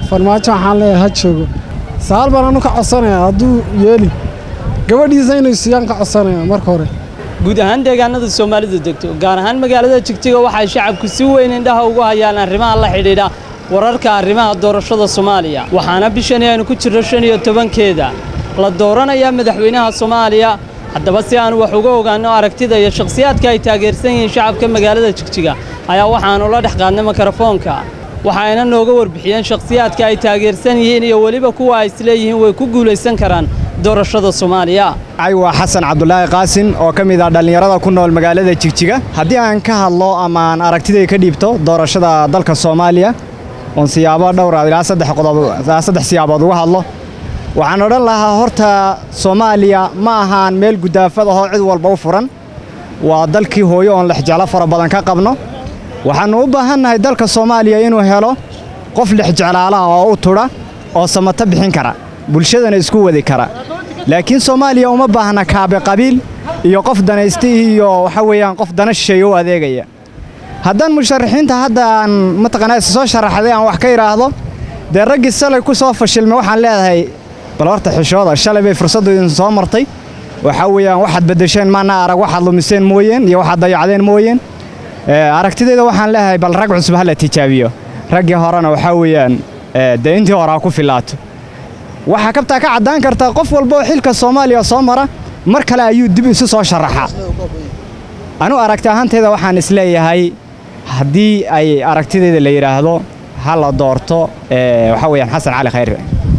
farmaajo waxaan leeyahay ha joogo saal baan anu ka codsanayaa hadduu yeeli gabadhiisa inay siiyaan ka codsanaya marka hore guud ahaan deegaanada soomaalidu degto gaar ahaan magaalada jigjiga waxay shacabku si weyn indhaha ugu hayaan arrimaha la xidhiidha wararka arrimaha doorashada soomaaliya waxaana bishani aynu ku jirno shan iyo tobankeeda la dooranayaa madaxweynaha soomaaliya haddaba si aan wax uga ogaanno aragtida iyo shakhsiyaadka ay taageersan yihiin shacabka magaalada jigjiga ayaa waxaannu la dhex qaadnay mikrofoonka waxayna nooga warbixiyeen shakhsiyaadka ay taageersan yihiin iyo weliba kuwa ay isleeyihiin way ku guulaysan karaan doorashada soomaaliya waa xasan cabdulaahi qaasin oo ka mid ah dhallinyarada ku nool magaalada jigjiga haddii aan ka hadlo ama aan aragtiday ka dhiibto doorashada dalka soomaaliya oon siyaabo dhowra ilaa saddex qodob ilaa saddex siyaabood uga hadlo waxaan odhan lahaa horta soomaaliya ma ahaan meel gudaafad ahoo cid walba u furan waa dalkii hooyo oon lexjeclo fara badan ka qabno waxaannu u baahannahay dalka soomaaliya inuu helo qof lexjeclaalaha oo u tudha oo samato bixin kara bulshadana isku wadi kara laakiin soomaaliya uma baahna kaabe qabiil iyo qof danaystihii iyo waxa weeyaan qof dana shisheeye u adeegaya haddaan musharaxiinta hadda aan mataqaanaa isa soo sharaxday aan wax ka idhaahdo dee raggii salay ku soo fashilmay waxaan leedahay bal horta xishooda shalay bay fursaddu idin soo martay waxaa weeyaan waxaad beddesheen maana arag waxaad lumiseen mooyeen iyo waxaad dayacdeen mooyeen aragtidayda waxaan leedahay bal rag cusub ha la tijaabiyo raggii horena waxaa weeyaan dee intii hore ha ku filaato waxaa kabtaa ka caddaan kartaa qof walba oo xilka soomaaliya soo mara mar kale ayuu dib isu soo sharaxaa anu aragti ahaantayda waxaan isleeyahay haddii ay aragtidayda la yidhaahdo ha la doorto waxaa weeyaan xasan cali khayr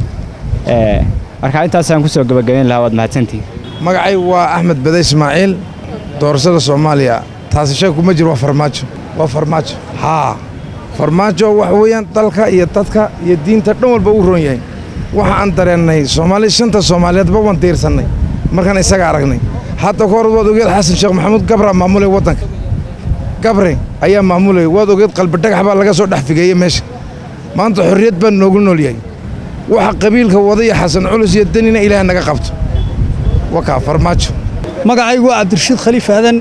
marka intaasaan ku soo gebagabayn lahaa waad mahadsantihi magacay waa axmed bade ismaaciil doorashada soomaaliya taasi shay kuma jiro waa farmaajo waa farmaajo haa farmaajo waxa weeyaan dalka iyo dadka iyo diinta dhan walba u roon yahay waxa aan dareennay soomaali shanta soomaaliyeedba waan diirsannay markaan isaga aragnay hadda ka hor waad ogeed xasan sheekh maxamuud gabraa maamulay waddanka gabre ayaa maamulay waad ogeed qalbidhagax baa laga soo dhex figeeyey meesha maanta xorriyad baan noogu nool yahay waxa qabiilka wadaya xasan culus iyo danina ilaah naga qabto wakaa farmaajo magacaygu waa cabdirashiid khaliif aadan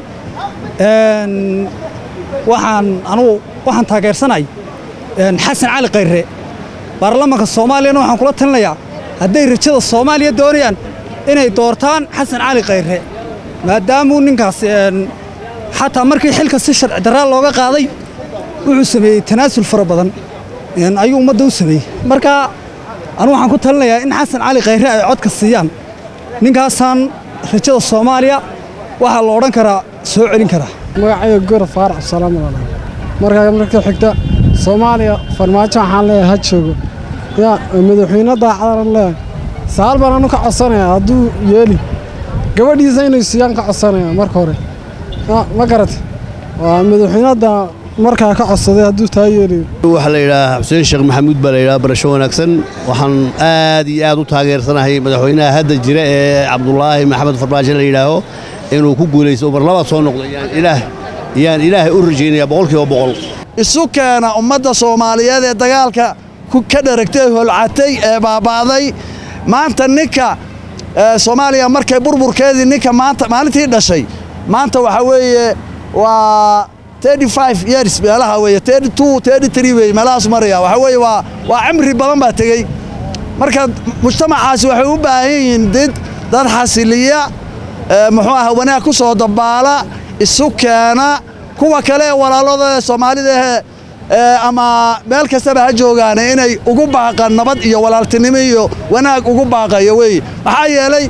waxaan anugu waxaan taageersanay xasan cali khayre baarlamaanka soomaaliyana waxaan kula talinayaa hadday rajada soomaaliya doonayaan inay doortaan xasan cali khayre maadaamuu ninkaas xataa markii xilka si sharci darraa looga qaaday wuxuu sameeyey tanaasul fara badan ayuu ummadda u sameeyey marka anugu waxaan ku talinayaa in xasan cali khayre ay codka siiyaan ninkaasaan rajada soomaaliya waxaa la odhan karaa soo celin karaa magacayga gora faarax salaamala markaa marka xigta soomaaliya farmaajo waxaan leeyahay ha joogo yaa madaxweyne daacadan leeyahay saal baan anu ka codsanayaa hadduu yeeli gabadhiisa inay siiyaan ka codsanaya marka hore ma garata waa madaxweynada markaa ka codsaday hadduu taa yeelayo waxaa la yidhahaa xuseen sheekh maxamuud baa la yidhaha barasho wanaagsan waxaan aad iyo aad u taageersanahay madaxweynaha hadda jira ee cabdulaahi maxamed farmaajo la yidhaaho inuu ku guulaysto mar labaad soo noqdo yaan ilaahay u rajaynaya boqolkiiba boqol isu keena ummadda soomaaliyeed ee dagaalka ka dharagtay holcatay ee baaba'day maanta ninka soomaaliya markay burburkeedii ninka maanta maalintii dhashay maanta waxaa weeye waa years meelaha weeye wey meelahaas maraya waxaa weeye waa waa cimri badan baa tegey marka mujtamacaasi waxay u baahan yihiin did dad xasiliya muxuu aha wanaag ku soo dabaala isu keena kuwa kale ee walaalada soomaalida ama meel kastaba ha joogaane inay ugu baaqaan nabad iyo walaaltinimo iyo wanaag ugu baaqayo weeye maxaa yeelay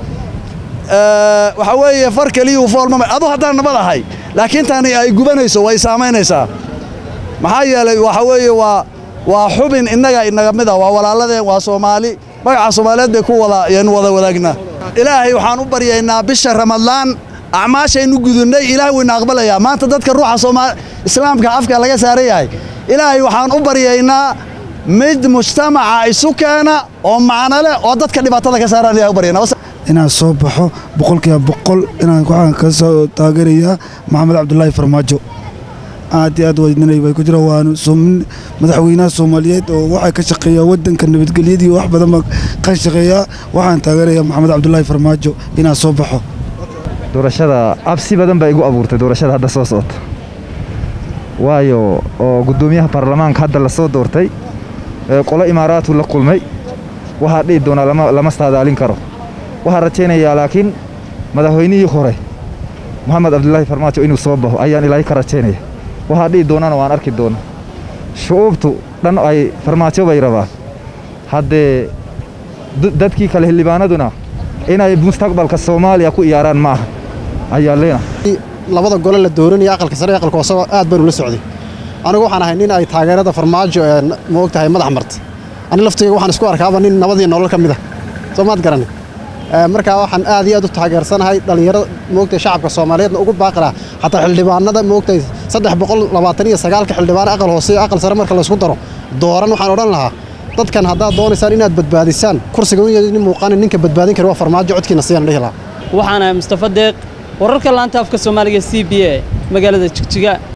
waxaa weeye far keliyuu foolmama adu haddaan nabad ahay laakiin tani ay gubanayso way saamaynaysaa maxaa yeelay waxaa weeye waa waa xubin innaga inaga mid ah waa walaaladeen waa soomaali magaca soomaaliyeed bay ku wada ayaynu wada wadaagnaa ilaahay waxaan u baryaynaa bisha ramadaan acmaashaynu gudunnay ilaahay wayna aqbalayaa maanta dadka ruuxa sooma islaamka afka laga saaran yahay ilaahay waxaan u baryaynaa mid mujtamaca isu keena oo macno leh oo dadka dhibaatada ka saaraan ilahay u baryaynaa inaan soo baxo boqolkiiba boqol inaan waxaan ka soo taageerayaa maxamed cabdulaahi farmaajo aad iyo aad weydinay way ku jira waanu madaxweynaha soomaaliyeed oo waxaa ka shaqeeyaa waddanka nabadgelyadii wax badan baa ka shaqeeyaa waxaan taageerayaa maxamed cabdulaahi farmaajo inaan soo baxo doorashada absi badan baa igu abuurtay doorashada hadda soo socota waayo oo guddoomiyaha baarlamaanka hadda la soo doortay ee, qolo imaaraatu la kulmay waxaa dhihi doonaa lama lama saadaalin karo waxaan rajaynayaa laakiin madaxweynihii hore moxamed cabdulaahi farmaajo inuu soo baxo ayaan ilaahay ka rajaynaya waxaa dhihi doonana waan arki doonaa shucuubtu dhan ay farmaajo bay rabaan haddee d- dadkii kale xildhibaanaduna inay mustaqbalka soomaaliya ku iyaaraan maaha ayaan leenahay labada gole la dooranaya aqalka sare iyo aqalka hoose aad baanu la socday anigu waxaan ahay nin ay taageerada farmaajo ee ma ogtahay madax marta ani laftayga waxaan isku arkaaba nin nabadii nolol ka mid ah soo maad garanay Ee, markaa waxaan aad iyo aad u taageersanahay dhallinyarada moogtahay shacabka soomaaliyeedna ugu baaqilaa xataa xildhibaanada moogtahay saddex boqol labaatan iyo sagaalka xildhibaan aqal hoose iyo aqal sare marka laysku daro dooran waxaan odhan lahaa dadkan haddaad doonaysaan inaad badbaadisaan kursiga nin muuqaana ninka badbaadin kara waa farmaajo codkiina siyaan dhihi lahaa waxaan ahay mustafa deeq wararka laanta afka soomaaliga c b a magaalada jigjiga